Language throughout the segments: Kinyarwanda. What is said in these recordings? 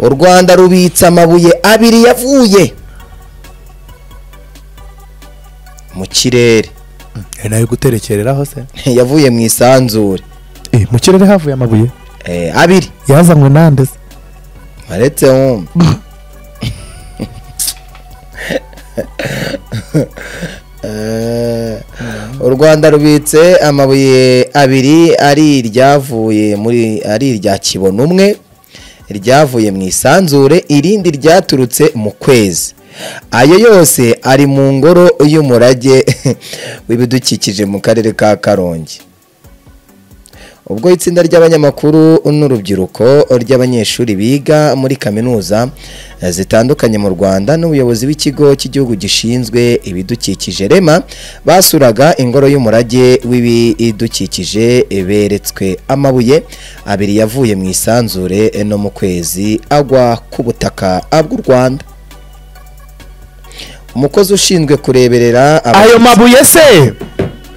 u rwanda rubitse amabuye abiri yavuye mu kirere nawe guterekereraho se yavuye mu isanzure Eh, mu kirere havuye amabuye Eh, abiri yazanywe nande se aretse wumva Eh, u rwanda rubitse amabuye abiri ari iryavuye muri ari irya kibono umwe ryavuye mu isanzure irindi ryaturutse mu kwezi ayo yose ari mu ngoro y'umurage w'ibidukikije mu karere ka karongi ubwo itsinda ry'abanyamakuru n'urubyiruko ry'abanyeshuri biga muri kaminuza zitandukanye mu Rwanda n'ubuyobozi bw'ikigo cy'igihugu gishinzwe ibidukikije REMA basuraga ingoro y'umurage w'ibidukikije beretswe amabuye abiri yavuye mu isanzure no mu kwezi agwa ku butaka bw'u Rwanda umukozi ushinzwe kureberera aba- ayo mabuye se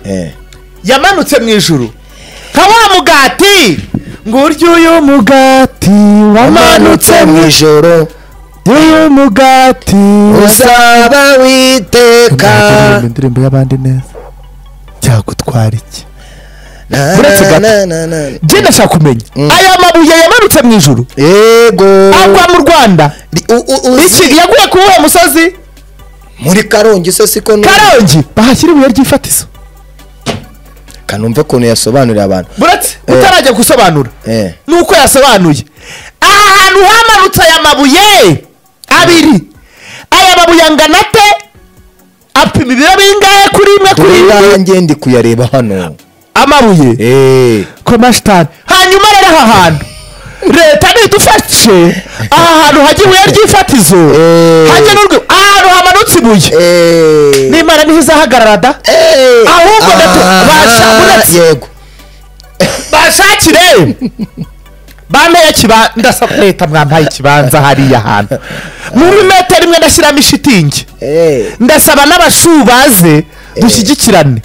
Eh. yamanutse mu ijuru nka wa mugati ngurya uyu mugati wamanutse mu ijuru ijoro uyu mugati uzaba witeka Ntabwo indirimbo y'abandi neza cyagutwara iki Na, Uretse gato. na, na, na, na. jye ndashaka kumenya aya mabuye yamanutse mu ijuru yego agwa mu rwanda Ri- u- u- uzi- iki yaguye kuri uwo musozi muri karongi se siko nu- karongi bahashyira ibuye ry'ifatizo kanumve ukuntu yasobanuriye abantu buretse Eh. utarajya gusobanura Eh. nuko yasobanuye aha hantu hamanutse aya mabuye abiri aya mabuye angana ate apima ibiro bingahe kuri imwe kuri kuri imwe nanjye ndi kuyareba hano amabuye Eh. komashitani hanyuma rero aha hantu leta nidufashe aha hantu hajya ibuye ry'ifatizo Eh. hajya n'urwe aha hantu hamanutse ibuye Eh. n'imana niho izahagarara da Eh. Ahubwo gato, Ah, basha, uretse- yego bashakire bampeye ikibanza ndasaba leta mwampaye ikibanza hariya hantu muri metero imwe ndashyiramo ishitingi Eh. ndasaba n'abashu baze dushyigikirane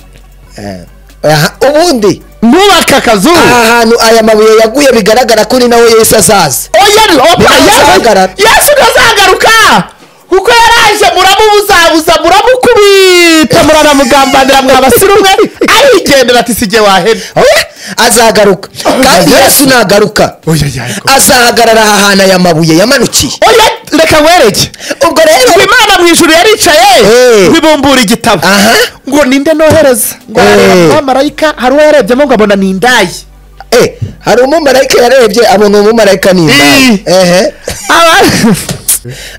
Eh. Aha, ubundi nubake akazu aha hantu aya mabuye yaguye bigaragara ko ni nawe yesu azaza oya opa Ntazahagarara. yesu ntazagaruka kuko yaraje muramubuzabuza muramukubita muranamugambanira mwabasira umwe arigendera ati si jye wahera Oya, azagaruka kandi yesu nagaruka oya yego azahagarara aha hantu aya mabuye yamanukiye oya reka nkwereke ubwo rero ngo imana mu ijuru yaricaye Eh. ntibumbura igitabo aha ngo ninde nohereza ngo arareba Eh. abamarayika hari uwo yarebyemo ngo abona ni indayi eh hari umumarayika yarebye abona uwo mumarayika ni indaya Ii. ehe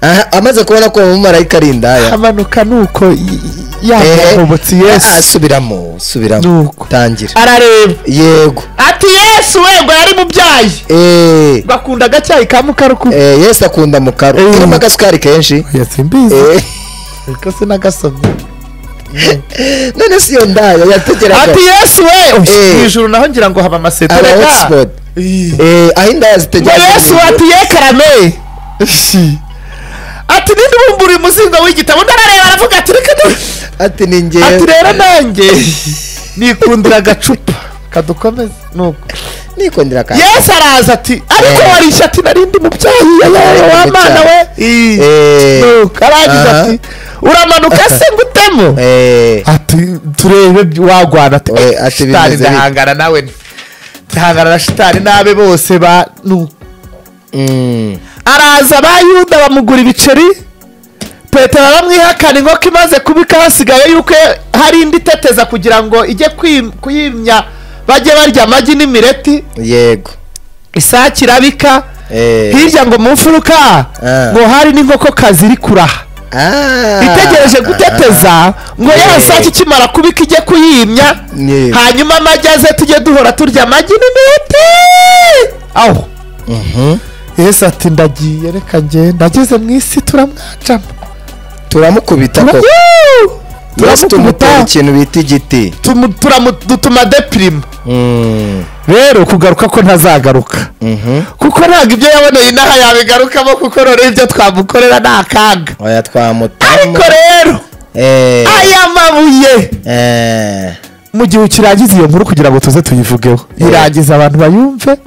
aha amaze kubona ko uwo mumarayika ari indaya amanuka nuko Ehe. yamubutse Ah, yesu subiramo subiramo Nuko. tangira arareba yego ati yesu we ngo yari mubyaye eh ngo akunda agacyayi ka mukaruku eh, yesu akunda mukaru Eh. irimo agasukari kenshi oya simbizi Eh, ariko sinagasomye none si iyo ndaya yategeraga ati yesu we Eh. mu ijuru naho ngira ngo haba amaseto aba reka hotspot eh aho indaya ngo zitegera yesu we ati ye karame Ishi. ati ninde ubumbura umuzingo w'igitabo undi arareba aravuga ati reka ndi- ati ni ati njyewe rero nanjye nikundira agacupa kadukomeze nuko nikundira ka yesu araza ati ariko Eh. warishe ati narindi mubyeyi yayaye wa mwana we Ii. Eh. nuko arangije Aha. ati uramanuka se ngutemo eh ati turebe wagwana ati We, "Eh, ati shitani bimeze bite?" ndahangana nawe ndahangana na shitani n'abe bose ba nuko mm. araza abayuda bamugura ibiceri petero aramwihakana inkoko imaze kubika hasigaye yuko hari indi iteteza kugira ngo ijye kwim- kuyimya bajye barya amagi n'imireti yego isake irabika Eh. hirya ngo mu mfuruka Ah. ngo hari n'inkokokazi iri kuraha Ah. itegereje guteteza ngo Eh. ya sake ikimara kubika ijye kuyimya Yego. hanyuma amagi aze tujye duhora turya amagi n'imireti aho yesu ati ndagiye reka ngende ageze mu isi turamwacamo turamukubita koko Woo! yesu tumutera Turamukubita. ikintu bita igiti tumu- turamu- dutuma depirima Mm. rero kugaruka ko ntazagaruka Mhm. kuko ntabwo ibyo yaboneye inaha yabigarukamo kuko rero ibyo twamukorera ni akaga oya twamutamo ariko rero Eh, aya mabuye eh, mu gihe ukirangiza iyo nkuru kugira ngo tuze tuyivugeho irangiza abantu bayumve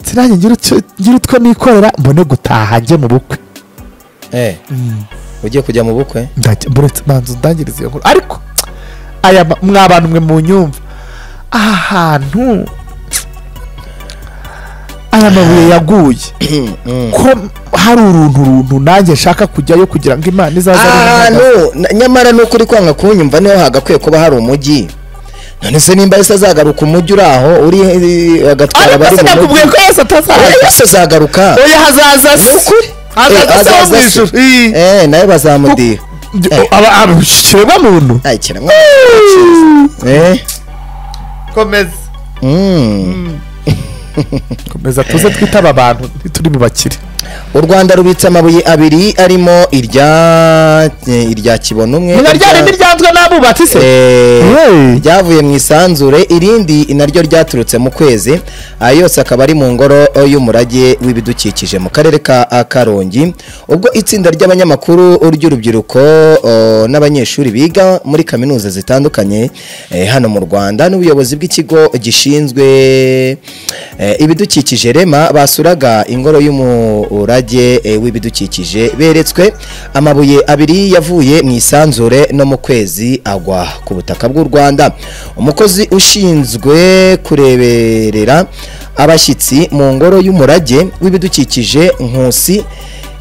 sinajye ngira utwo- ngira utwo nikorera mbone gutaha njye mu bukwe eh ugiye kujya mu bukwe ndajya muretse banza undangiriza iyo nkuru ariko aya ma- mwa bantu mwe mu nyumva aha hantu aya mabuye yaguye ko hari uruntu runtu nanjye nshaka kujyayo kugira ngo imana izaze ari ahantu na- nyamara ni ukuri kwanga kunyumva niho hagakwiye kuba hari umujyi none se nimba yese azagaruka umujyi uri aho uri eh, agatwara ariko abari mu sinakubwiye ko mujyi yose Eh, atazaza yose azagaruka oya hazaza ni se ukuri Eh, hazaza se wo mu hazaza se. ijuru Ii. eh nawe bazamudiha Eh. ikiremwa muntu ay kiremwa muntu eh komeza mm. komeza tuze twitaba abantu ntituri bubakire u Rwanda rubitse amabuye abiri arimo irya eh, irya kibono umwe mwa irya- ryari ntiryanzwe n'abubatsi se Eh, Hey. ryavuye mu isanzure irindi naryo ryaturutse mu kwezi ayo yose akaba ari mu ngoro eh, y'umurage w'ibidukikije mu karere ka eh, karongi ubwo itsinda ry'abanyamakuru ry'urubyiruko eh, n'abanyeshuri biga muri kaminuza zitandukanye eh, hano mu rwanda n'ubuyobozi bw'ikigo gishinzwe eh, ibidukikije rema basuraga ingoro y'umurage eh, w'ibidukikije beretswe amabuye abiri yavuye mu isanzure no mu kwezi agwa ku butaka bw'u rwanda umukozi ushinzwe kureberera abashyitsi mu ngoro y'umurage w'ibidukikije nkusi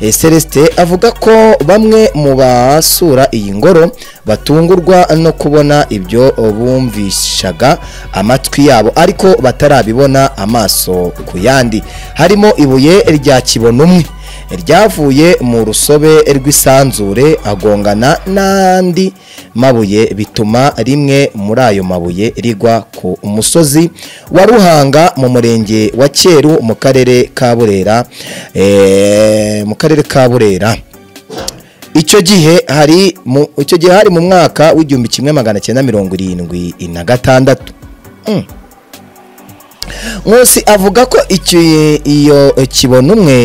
eh, Celestin avuga ko bamwe mu basura iyi ngoro batungurwa no kubona ibyo bumvishaga amatwi yabo ariko batarabibona amaso ku yandi harimo ibuye rya kibono umwe ryavuye mu rusobe rw'isanzure agongana n'andi mabuye bituma rimwe muri ayo mabuye rigwa ku musozi wa ruhanga mu murenge wa cyeru mu karere ka burera eh, mu karere ka burera icyo gihe hari mu icyo gihe hari mu mwaka w'igihumbi kimwe magana cyenda mirongo irindwi na gatandatu Mm. Nkusi avuga ko icyo iyo kibono umwe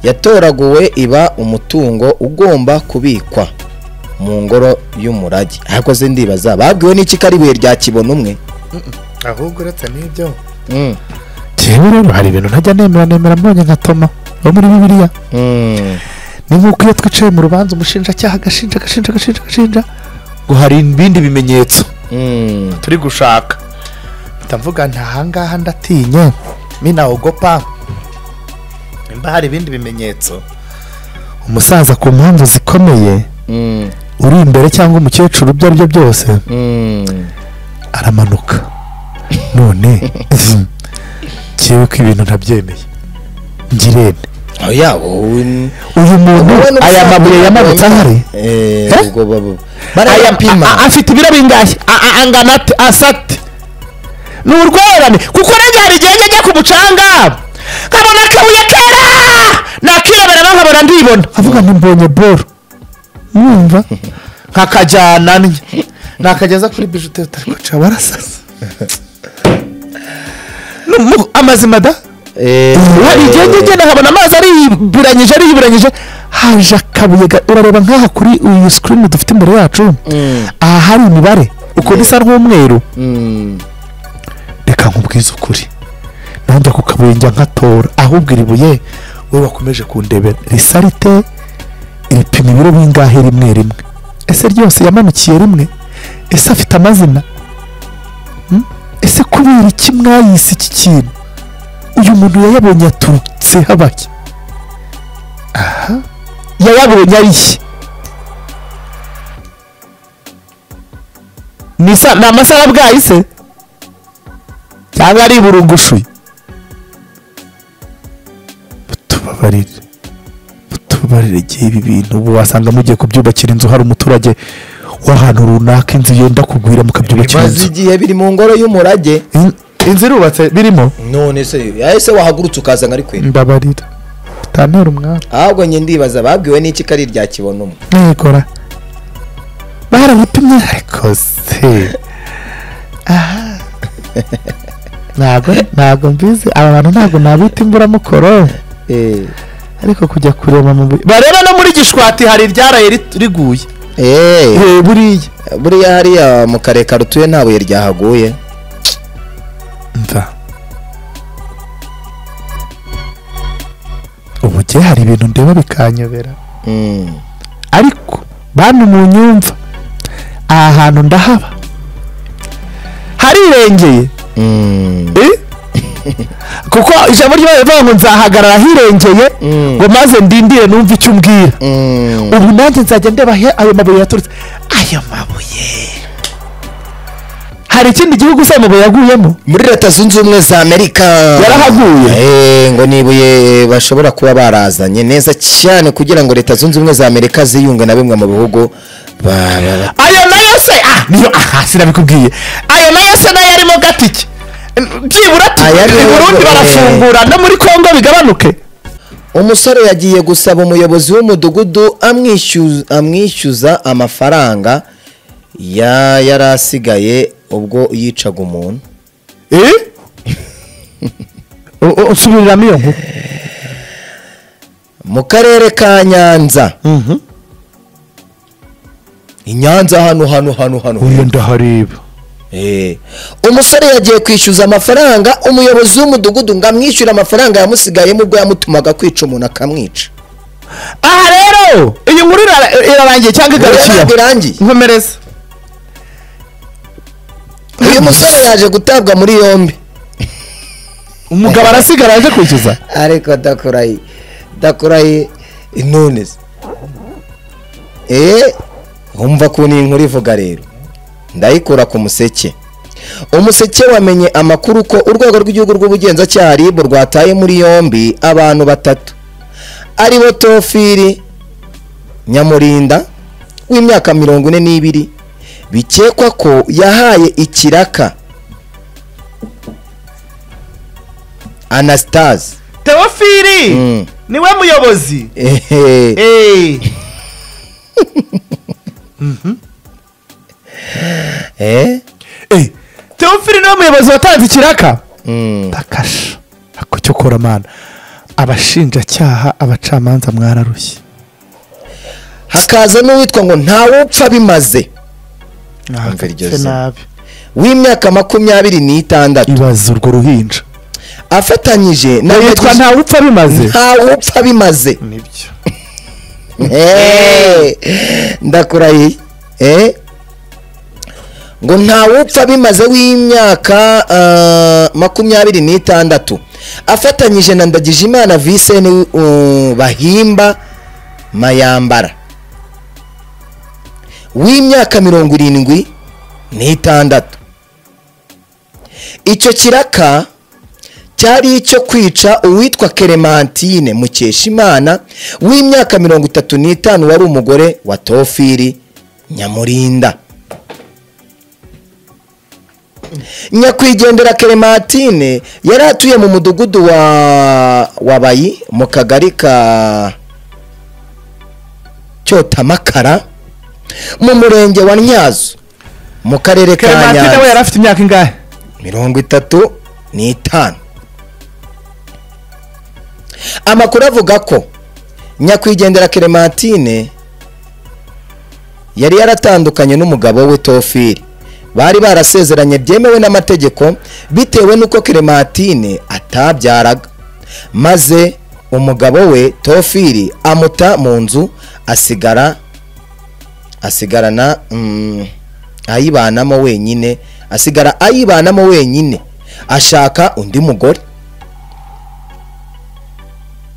yatoraguwe iba umutungo ugomba kubikwa mu ngoro y'umurage ariko se ndibaza babwiwe n'iki ko ari ibuye rya kibono umwe ahubwo uretse n'ibyo Mm. njyewe rero hari ibintu ntajya nemera nemera mbonye nka toma wo muri bibiliya Mm. ni nk'uko iyo twicaye mu rubanza umushinjacyaha agashinja agashinja agashinja agashinja ngo hari ibindi bimenyetso Mm. turi gushaka mpita mvuga nti ahangaha ndatinye minawogopa nimba hari ibindi bimenyetso umusaza ku mpamvu zikomeye Mm. uri imbere cyangwa umukecuru ibyo ari byo byose Mm. aramanuka none ngewe ko ibintu ntabyemeye ngirente oya wowe uyu muntu Ubona aya ubusanzwe mabuye yamanutse ahari Eh, Eh? ubwo baba- A- a- barayapima afite ibiro bingahe A- a- angana ate asa ate ni urwererane kuko urenge hari igihe njya njya ku mucanga nkabona akabuye kera nakireberamo nkabona ndibona avuga ngo mbonye boro mwumva nkakajyana nnye nakageza kuri bijuteri utari guca warasasa Numu- amazima da Eh, hari igihe njya ngenda nkabona amazi ariyiburanyije ariyiburanyije haje akabuye ga- urareba nk'aha kuri uyu sikirini dufite imbere yacu Mm. aha hari imibare ukuntu isa n'umweru Mm. reka nkubwize ukuri nanjye ku kabuye njya nkatora ahubwo iri buye wowe wakomeje kundebera risa rite iripima ibiro bingahe rimwe rimwe ese ryose yamanukiye rimwe ese afite amazina Hmm? ese kubera iki mwayise iki kintu uyu muntu yayabonye yaturutse habaki aha yayabonye ariye ni isa- ni amasaha abwaye se cyangwa ari burungushuye mutubabarire mutubabarire igihe ibi bintu ubu wasanga mugiye kubyubakira inzu hari umuturage w'ahantu runaka inzu yenda kugwira mukabyubakira bimaze inzu igihe biri mu ngoro y'umurage In- inzu irubatse birimo none se yahise wahagurutse ukaza nkari kwera mbabarira bitantera umwaka ahubwo njye ndibaza babwiwe n'iki ko ari irya kibono umwe mwegora barabipimye ariko se aha ntabwo ntabwo mbizi aba bantu ntabwo nabita imburamukoro Eh. ariko kujya kureba mu bu- bareba no muri gishwati hari iryaraye rit- riguye Eh. Eh, buriya buriya hariya mu kare karutuye nta buye ryahaguye mva njye hari ibintu ndeba bikanyobera Mm. ariko bantu munyumva aha hantu ndahaba harirengeye Mm. Eh? kuko ijambo ry'imana rivuga ngo nzahagarara ahirengeye Mm. ngo maze ndindire numve icyo umbwira Mm. ubu nanjye nzajya ndeba he ayo mabuye yaturutse ayo mabuye hari ikindi gihugu se ayo mabuye yaguyemo muri leta zunze ubumwe za amerika Yarahaguye. Eh, ngo ni ibuye bashobora kuba barazanye neza cyane kugira ngo leta zunze ubumwe za amerika ziyunge na bimwe mu bihugu ba- ba- ba- ayo nayo se ah niyo aha sinabikubwiye ayo nayo se nayo arimo gatike byibura Aya i niyo- burundi barafungura no muri kongo bigabanuke umusore yagiye gusaba umuyobozi w'umudugudu amwishyuza, amwishyuza amafaranga ya yari asigaye ubwo yicaga umuntu usubiriramo iyo nkuru mu karere ka nyanza i nyanza hano hano hano hano uyu ndahareba Eh, umusore yagiye kwishyuza amafaranga umuyobozi w'umudugudu ngo amwishyure amafaranga yamusigayemo ubwo yamutumaga kwica umuntu akamwica aha rero iyi nkuru ira- irarangiye cyangwa igarukiye Ntabwo irangiye nkomereza uyu musore yaje gutabwa muri yombi umugabo arasigara yaje kwishyuza ariko dakurayi dakurayi none se eee wumva ko ni inkuru ivuga rero ndayikura ku museke umuseke wamenye amakuru ko urwego rw'igihugu rw'ubugenzacyaha ribu rwataye muri yombi abantu batatu aribo tofiri nyamurinda w'imyaka mirongo ine n'ibiri bikekwa ko yahaye ikiraka anasitazi teofili Mm. niwe muyobozi Ehe. eee Eh? eh teofili niwe muyobozi watanze ikiraka Mm. bakasha ako cyo kora mana abashinjacyaha abacamanza mwararushye hakaza n'uwitwa ngo ntawupfa bimaze Mwahagaritse iryo zina. nabi w'imyaka makumyabiri n'itandatu ibaze urwo ruhinja afatanyije na yitwa bagenzi- ntawupfa bimaze ntawupfa bimaze nibyo Eh, ndakurahiye Eh? ngo ntawupfa bimaze w'imyaka ah, makumyabiri n'itandatu afatanyije na ndagijimana viseni uh, bahimba mayambara w'imyaka mirongo irindwi n'itandatu icyo kiraka cyari icyo kwica uwitwa keremantine mukeshimana w'imyaka mirongo itatu n'itanu wari umugore wa tofiri nyamurinda nyakwigendera keremantine yari atuye mu mudugudu wa wabayi mu kagari ka cyotamakara mu murenge wa ntyazo mu karere ka keremantine we nyanza yari afite imyaka ingahe mirongo itatu n'itanu amakuru avuga ko nyakwigendera keremantine yari yaratandukanye n'umugabo we tofiri bari barasezeranye byemewe n'amategeko bitewe n'uko keremantine atabyaraga maze umugabo we tofiri amuta mu nzu asigara asigarana mm, ayibanamo wenyine asigara ayibanamo wenyine ashaka undi mugore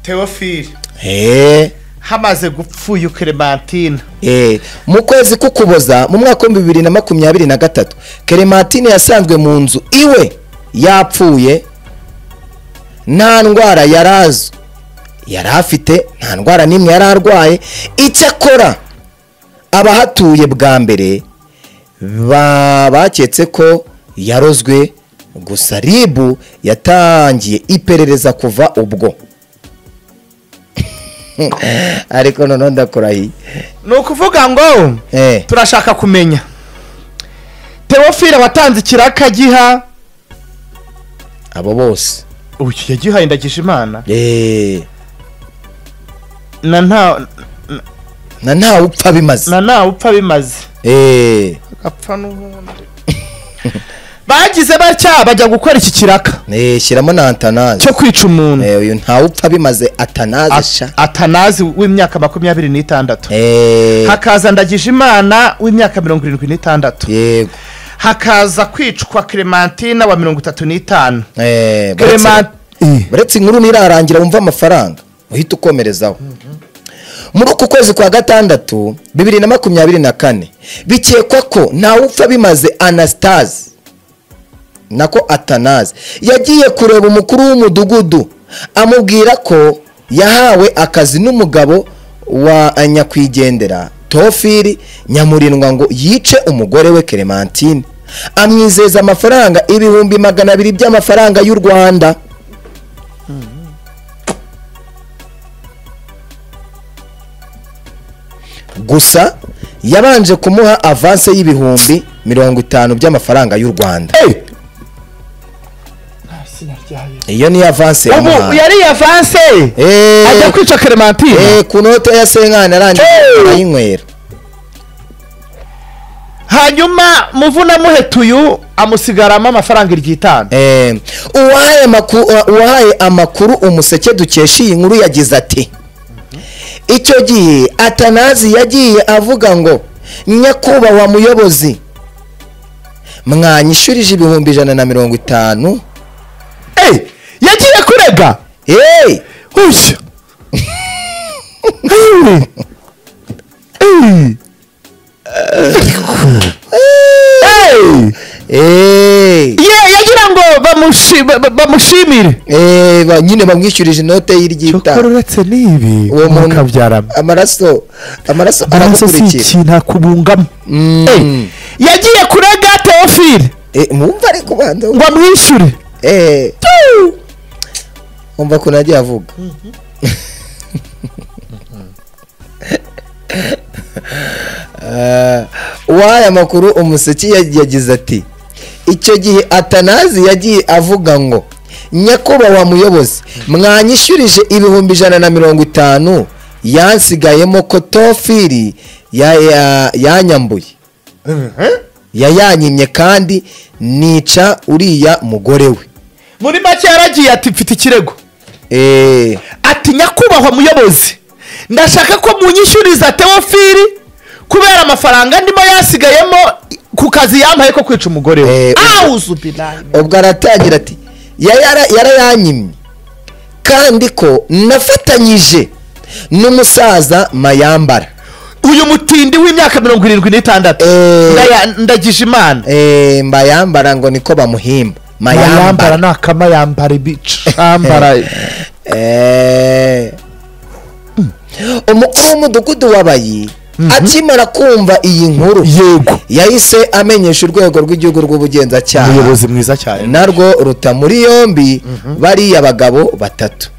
teofili Eh, hamaze gupfuye ukeremantina eh. mu kwezi k'ukuboza mu mwaka w'ibihumbi bibiri na makumyabiri na gatatu kerematine yasanzwe mu nzu iwe yapfuye nta ndwara yari azi yari afite nta ndwara n'imwe yari arwaye icyakora abahatuye bwa mbere ba- baketse ko yarozwe gusa ribu yatangiye iperereza kuva ubwo ariko noneho ndakurahiye ni ukuvuga ngo Eh, turashaka kumenya teofili watanze ikiraka agiha abo bose ubu yagihaye ndagije imana Eh, na nta na ntawe upfa bimaze na ntawe upfa bimaze Eh, agapfa n'ubundi bagize batya bajya gukora iki kiraka Eh, shyiramo na antanazi cyo kwica umuntu Eh, uyu ntawupfa bimaze atanazi sha At- atanazi w'imyaka makumyabiri n'itandatu Eh, hakaza ndagije imana w'imyaka mirongo irindwi n'itandatu yego hakaza kwicwa clementine wa mirongo itatu n'itanu Eh, baretse- clementine baretse inkuru ntirarangira wumva amafaranga uhita ukomerezaho muri uku kwezi kwa gatandatu bibiri na makumyabiri na kane bikekwa ko ntawupfa bimaze anastase nako atanazi yagiye kureba umukuru w'umudugudu amubwira ko yahawe akazi n'umugabo wa nyakwigendera tofiri nyamurindwa ngo yice umugore we clementine amwizeza amafaranga ibihumbi magana abiri by'amafaranga y'u rwanda gusa yabanje kumuha avanse y'ibihumbi mirongo itanu by'amafaranga y'u rwanda iyo niyo avanse ubu yamuhaye yari yavanse Eh, ajya kwica clementine eh, ku note ya senkani arangije Hey! arayinywera hanyuma muvunamuhetuyu amusigaramo amafaranga iryitanu Eh, uwahaye maku- uwahaye amakuru umuseke dukesha iyi nkuru yagize ati icyo gihe atanazi yagiye avuga ngo nyakubahwa muyobozi mwanyishurije ibihumbi ijana na mirongo itanu yagiye kurega Hey! ushya Hey! Hey! Hey! Hey! ye yagira ngo bamushi- ba- ba- bamushimire Eh, ba- nyine bamwishyurije inote cyokora y'iryita uretse n'ibi uwo muntu mukabyarana amaraso amaraso amaraso si aramukurikira ikintu akubungamo Mm. Eh. yagiye kurega teofile Eh, mwumva ariko banza ngo amwishyure Eh, umva ukuntu agiye avuga Eh, uwahaye amakuru umuseke ya- yagize ati icyo gihe atanazi yagiye avuga ngo nyakubahwa muyobozi mwanyishyurije ibihumbi ijana na mirongo itanu yansigayemo ko tofiri ya- ya- yanyambuye yayanyimye kandi nica uriya mugore we muri make yaragiye ati mfite ikirego Eh, ati nyakubahwa muyobozi ndashaka ko munyishyuriza teofili kubera amafaranga ndimo yasigayemo ku kazi yampaye ko kwica umugore we Eh, awuzubirayi ubwo aratangira ati "Yayara- yarayanyimye kandi ko nafatanyije n'umusaza mayambara uyu mutindi w'imyaka mirongo irindwi n'itandatu Eh. Ndaya- ndagije imana Eh, mbayambara ngo niko bamuhimba yambara mayambara ni akamayambara ibicambara Eh. umukuru w'umudugudu wabayi akimara kumva iyi nkuru yego yahise amenyesha urwego rw'igihugu rw'ubugenzacyaha umuyobozi mwiza cyane narwo ruta muri yombi bariya bagabo batatu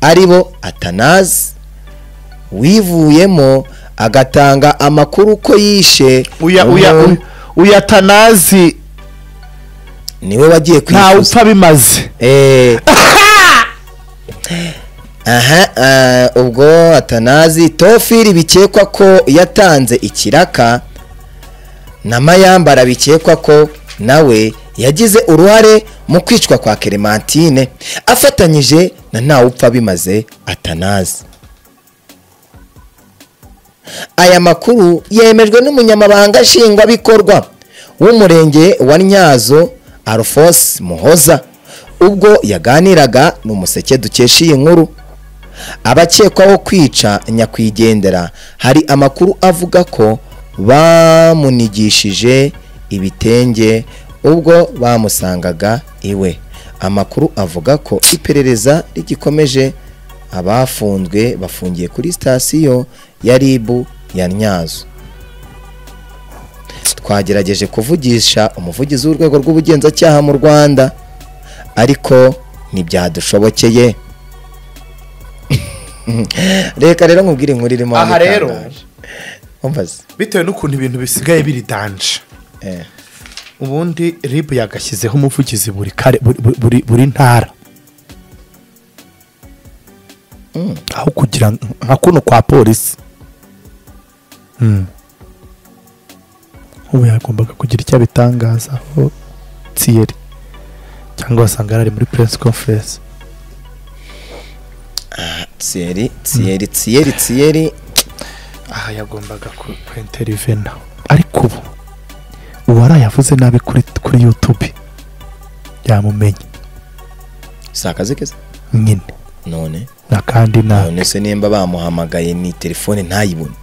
ari bo atanazi wivuyemo agatanga amakuru ko yishe uya uya uwo uya tanazi niwe wagiye kwifuza ntawupfa bimaze Eh. aha ah, ubwo atanazi tofiri bikekwa ko yatanze ikiraka na mayambara bikekwa ko nawe yagize uruhare mu kwicwa kwa clementine afatanyije na ntawupfa bimaze atanazi aya makuru yemejwe n'umunyamabanga nshingwabikorwa w'umurenge wa nyazo alphonse muhoza ubwo yaganiraga n'umuseke dukesha iyi nkuru abakekwaho kwica nyakwigendera hari amakuru avuga ko bamunigishije ibitenge ubwo bamusangaga iwe amakuru avuga ko iperereza rigikomeje abafunzwe bafungiye kuri sitasiyo ya ribu ya nyazo twagerageje kuvugisha umuvugizi w'urwego rw'ubugenzacyaha mu rwanda ariko ntibyadushobokeye reka rero nkubwire inkuru irimo Aha rero. n'itangaje. umvaze bitewe n'ukuntu ibintu bisigaye biri danje Eh, ubundi rib yagashyizeho umuvugizi buri kare buri, buri- buri, buri ntara aho kugira ngo- nka kuno kwa polisi ubu yagombaga kugira icyo abitangazaho gatsiyeri cyangwa wasanga yari ari muri press conference tsiyeri tsiyeri tsiyeri tsiyeri aha yagombaga ku interivena ariko ubu uwarayavuze yavuze nabi kuri kuri youtube yamumenye si akazi keza nyine none n'akandi na none se nimba bamuhamagaye ni telefone ntayibone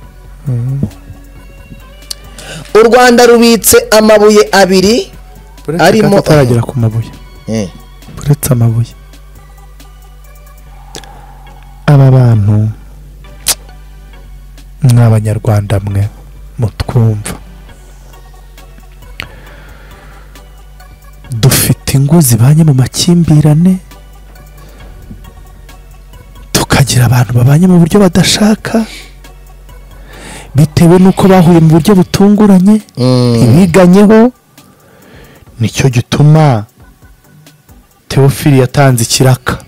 u rwanda rubitse amabuye abiri Arimo- arimo ataragera ku mabuye Eh, uretse amabuye aba bantu ni abanyarwanda mwe mutwumva dufite ingo zibanye mu makimbirane tukagira abantu babanye mu buryo badashaka bitewe n'uko bahuye mu buryo butunguranye mm, ibiganyeho nicyo gituma teofili yatanze ikiraka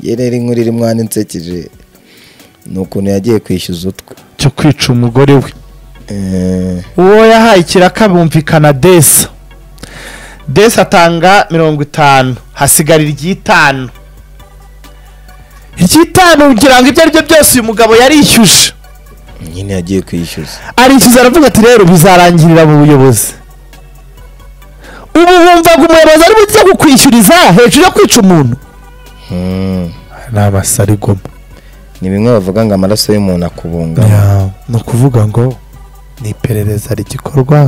ye rero inkuru iri mwana insekeje ni ukuntu yagiye kwishyuza utwe cyo kwica umugore we Eh, uwo yahaye ikiraka bumvikana desa desa atanga mirongo itanu hasigara iry'itanu iry'itanu ngira ngo ibyo ari byo byose uyu mugabo yarishyuje nyine yagiye kwishyuza arishyuza aravuga ati rero bizarangirira mu buyobozi ubu wumvaga umuyobozi ari buze kukwishyuriza hejuru yo kwica umuntu Mm, ni amasarigoma ni bimwe bavuga ngo amaraso y'umuntu akubungamo Ya, ni ukuvuga ngo ni iperereza rigikorwa